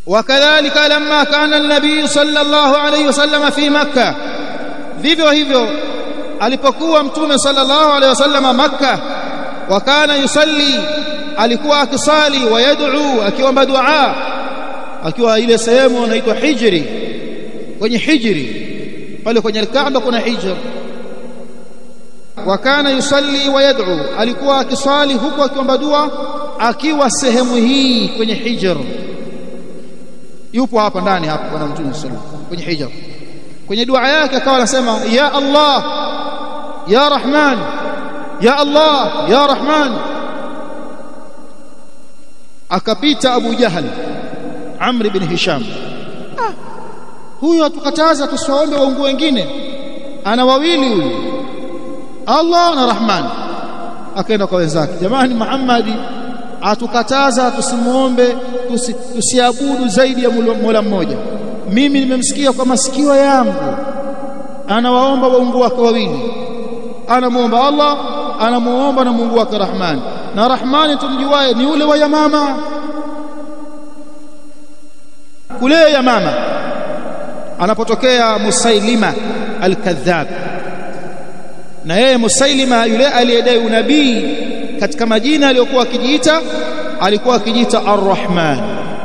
وكذلك لما كان النبي صلى الله عليه وسلم في مكة vivyo hivyo alipokuwa mtume sallallahu alaihi wasallam Makka wakana yusalli alikuwa akisali wayad'u akiomba dua akiwa ile sehemu inaitwa hijri kwenye hijri pale kwenye Kaaba kuna hijr wakana yusalli wayad'u alikuwa akisali huku akiomba dua akiwa sehemu hii kwenye hijr yupo hapa ndani hapa bwana mtume sallallahu kwenye hijr kwenye dua yake akawa anasema ya Allah ya Rahman ya Allah ya Rahman akapita Abu Jahal Amr ibn Hisham ah, huyu atukataza tusiwaombe waungu wengine ana wawili huyu Allah na Rahman akaenda kwa wenzake jamani Muhammadi atukataza tusimuombe tusi, tusiabudu zaidi ya Mola mmoja mimi nimemsikia kwa masikio yangu anawaomba waungu wake wawili anamuomba Allah anamuomba na Mungu wake Rahman na Rahmani tumjuae ni ule wa Yamama kule Yamama anapotokea Musailima al-Kadhab na yeye Musailima yule aliyedai unabii katika majina aliyokuwa akijiita alikuwa akijiita Ar-Rahman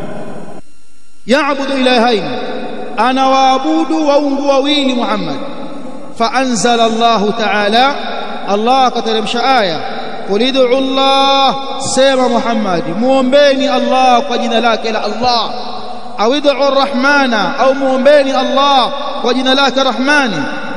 yaabudu ilahain anawaabudu waungu wawili Muhammad faanzala Allah ta'ala Allah akateremsha aya qul ud'u Allah sema Muhammad muombeni Allah kwa jina lake la Allah au ud'u Ar-Rahmana au muombeni Allah kwa jina lake Rahmani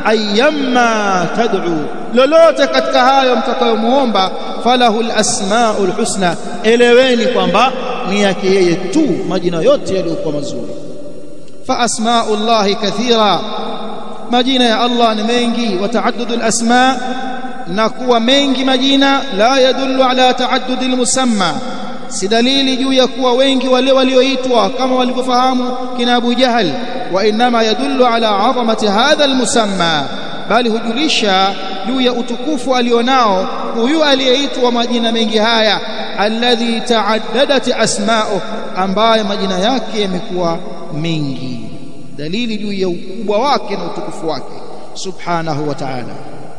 ayyamma tad'u lolote katika hayo mtakayomuomba falahu al-asmaul husna eleweni kwamba ni yake yeye tu majina yote yaliyokuwa mazuri fa asmaullahi kathira majina ya Allah ni mengi wa taaddudul asma na kuwa mengi majina la yadullu ala taaddudil musamma si dalili juu ya kuwa wengi wale walioitwa kama walivyofahamu kina Abu Jahal wa inma yadullu ala azamati hadha almusamma bali hujulisha juu ya utukufu alionao huyu aliyeitwa majina mengi haya alladhi taaddadat asma'u ambaye majina yake yamekuwa mengi dalili juu ya ukubwa wake na utukufu wake subhanahu wa ta'ala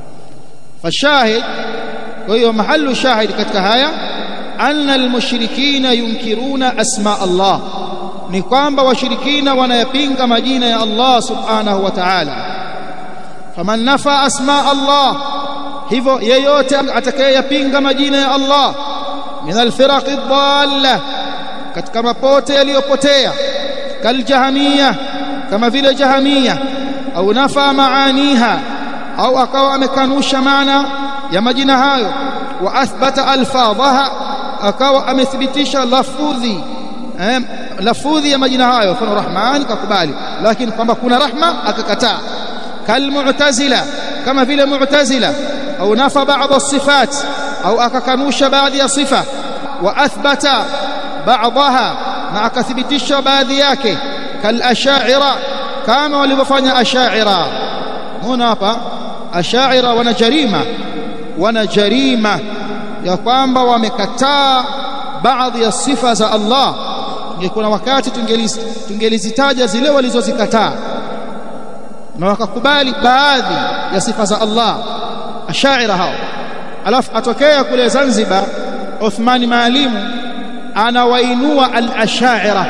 fashahid kwa hiyo mahallu shahid katika haya anna almushrikina yunkiruna asma Allah ni kwamba washirikina wanayapinga majina ya Allah subhanahu wa ta'ala faman nafa asma Allah hivyo yeyote atakayeyapinga majina ya Allah min alfiraq ad-dalla katika mapote yaliyopotea kaljahamia kama vile jahamia au nafa maaniha au akawa amekanusha maana ya majina hayo wa athbata alfadhaha akawa amethibitisha lafudhi eh, lafudhi ya majina hayo mfano rahman kakubali lakini kwamba kuna rahma akakataa kalmu'tazila kama vile mu'tazila au nafa baadhi الصفات au akakanusha baadhi ya sifa wa athbata baadhaha na akathibitisha baadhi yake kal ash'ira kama walivyofanya ash'ira muona hapa ash'ira wana jarima wana jarima ya kwamba wamekataa baadhi ya sifa za Allah ingekuwa wakati tungelizitaja zile walizozikataa na wakakubali baadhi ya sifa za Allah ashaira hao alafu atokea kule Zanzibar Uthmani Maalimu anawainua al-ashaira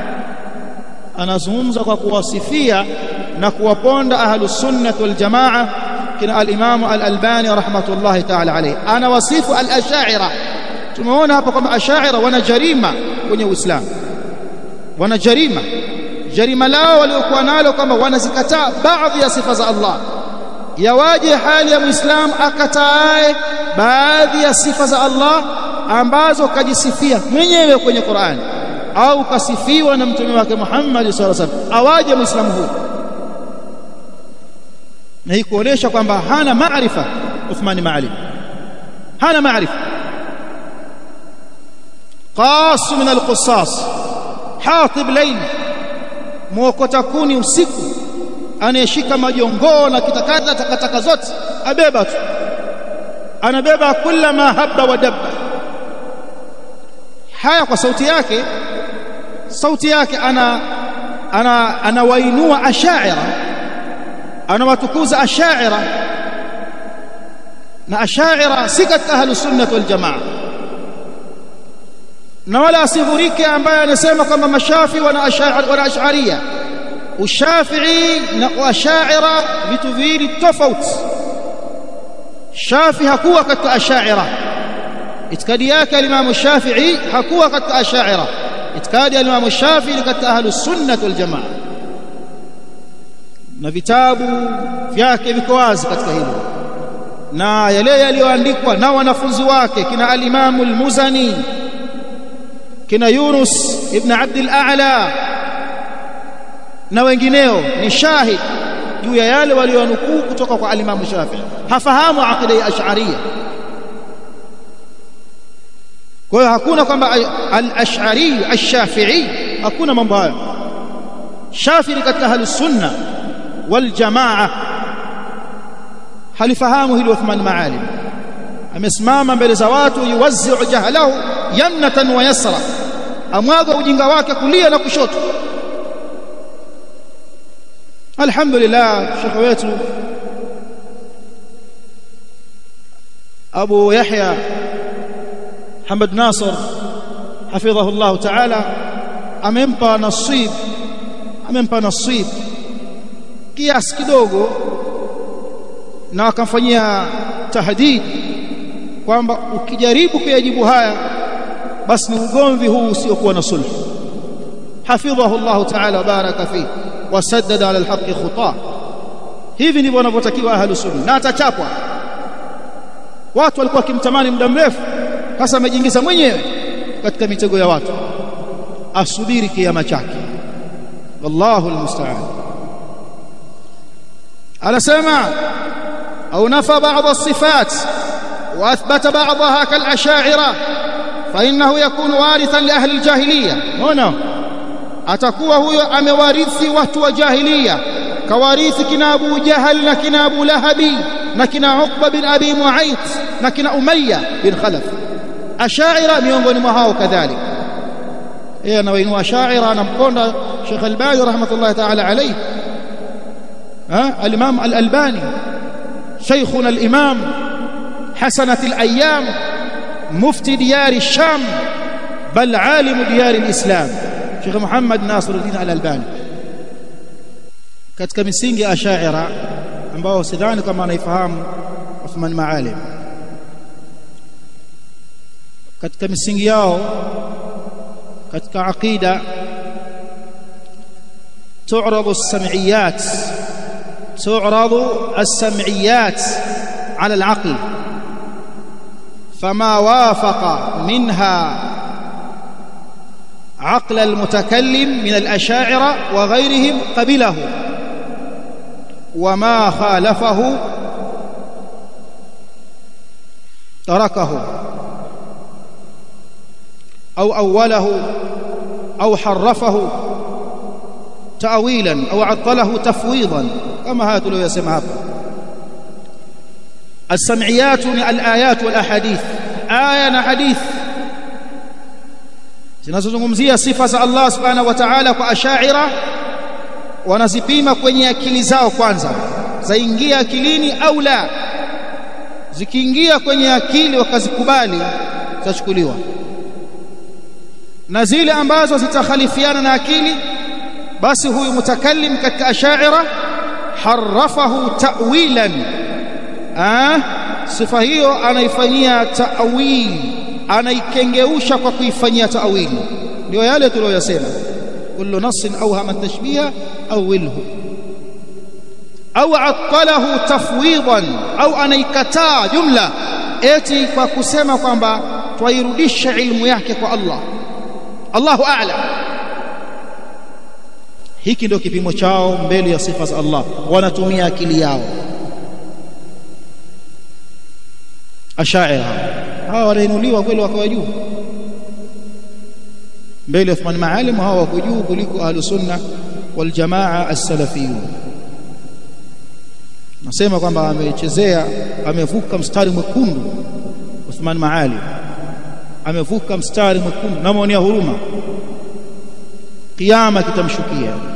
anazungumza kwa kuwasifia na kuwaponda ahlus sunnah wal jamaa kina al-Imam al-Albani rahmatullahi ta'ala alayhi anawasifu al-ashaira tumeona hapa kwamba ashaira wana jarima kwenye Uislamu wana jarima jarima lao waliokuwa nalo kwamba wanazikataa baadhi ya sifa za Allah yawaje hali ya muislam akatae baadhi ya sifa za Allah ambazo kajisifia mwenyewe kwenye Qur'an au kasifiwa na mtume wake Muhammad sallallahu alaihi wasallam awaje muislamu huyo na hii kuonesha kwamba hana maarifa Uthman Maalim hana maarifa qas min al-qussas hatib layl muokota kuni usiku anayeshika majongoo na kitakata takataka zote abeba tu anabeba kila ma habba wa dabba haya kwa sauti yake sauti yake ana ana anawainua ashaira anawatukuza ashaira na ashaira si katika ahlus sunnah wal jamaa na wala asihurike ambaye anasema kwamba mashafi wana ashaira wana ash'ariyya ushafii na ashaira vitu viwili tofauti shafi hakuwa katika ashaira itikadi yake alimamu shafii hakuwa katika ashaira itikadi alimamu shafii ni katika ahlus sunnah wal jamaa na vitabu vyake viko wazi katika hilo na yale yaliyoandikwa na wanafunzi wake kina alimamu al-muzani kina yunus ibn abd al-a'la na wengineo ni shahid juu ya yale walionukuu kutoka kwa alimamu Shafi'i hafahamu aqida ya ash'ariyya kwa hiyo hakuna kwamba al-ash'ari ash-shafi'i hakuna mambo hayo Shafi'i katika ahlus sunna wal jamaa halifahamu hili Uthman Maalim amesimama mbele za watu yuwazzi'u jahlahu yamnatan wa yasra amwaga ujinga wake kulia na kushoto alhamdulillah shekhe wetu Abu Yahya Hamad Nasr hafidhahu Allah ta'ala amempa nasib amempa nasib kiasi kidogo na akamfanyia tahdid kwamba ukijaribu kuyajibu haya basi ni ugomvi huu usiokuwa na sulhu hafidhahu Allah ta'ala baraka fihi wasaddada ala alhaqi khuta hivi ndivyo wanavyotakiwa ahlus sunna na atachapwa watu walikuwa wakimtamani muda mrefu sasa amejiingiza mwenyewe katika mitego ya watu asubiri kiama chake wallahu almusta'an anasema au nafa baadhi الصفات واثبت بعضها كالاشاعره فانه يكون وارثا لاهل الجاهليه هنا atakuwa huyo amewarithi watu wa jahiliya kawarithi kina Abu Jahal na kina Abu Lahabi na kina Uqba bin Abi Mu'ayth na kina Umayya bin Khalaf ashaira miongoni mwa hao kadhalika yeye anawainua ashaira anamponda Sheikh Albani rahmatullahi ta'ala alayhi ha al-Imam al-Albani شيخنا الإمام حسنة الأيام مفتي ديار الشام بل عالم ديار الإسلام Sheikh Muhammad Nasiruddin Al-Albani katika misingi ya Ash'ari ambao sidhani kama anaifahamu Uthman Maalim katika misingi yao katika aqida تعرض السمعيات تعرض السمعيات على العقل فما وافق منها عقل المتكلم من الأشاعرة وغيرهم قبله وما خالفه تركه أو أوله أو حرفه تأويلا أو عطله تفويضا كما هذا لو يسمى السمعيات الآيات والأحاديث آية حديث zinazozungumzia sifa za Allah subhanahu wa ta'ala kwa ashaira wanazipima kwenye akili zao kwanza zaingia akilini au la zikiingia kwenye akili wakazikubali zitachukuliwa na zile ambazo zitakhalifiana na akili basi huyu mutakallim katika ashaira harafahu ta'wilan ah sifa hiyo anaifanyia ta'wil anaikengeusha kwa kuifanyia ta'wili ndio yale tuliyosema kullu nassin awhama tashbiha awilhu au attalahu tafwidan au anaikataa jumla eti kwa kusema kwamba twairudisha ilmu yake kwa Allah Allahu a'lam hiki ndio kipimo chao mbele ya sifa za Allah wanatumia akili yao ashaira hawa wanainuliwa kweli wakawa juu mbele ya Uthman Maalim hawa wako juu kuliko ahlus sunna wal jamaa as-salafiyun nasema kwamba amechezea amevuka mstari mwekundu Uthman Maalim amevuka mstari mwekundu na maonia huruma kiyama kitamshukia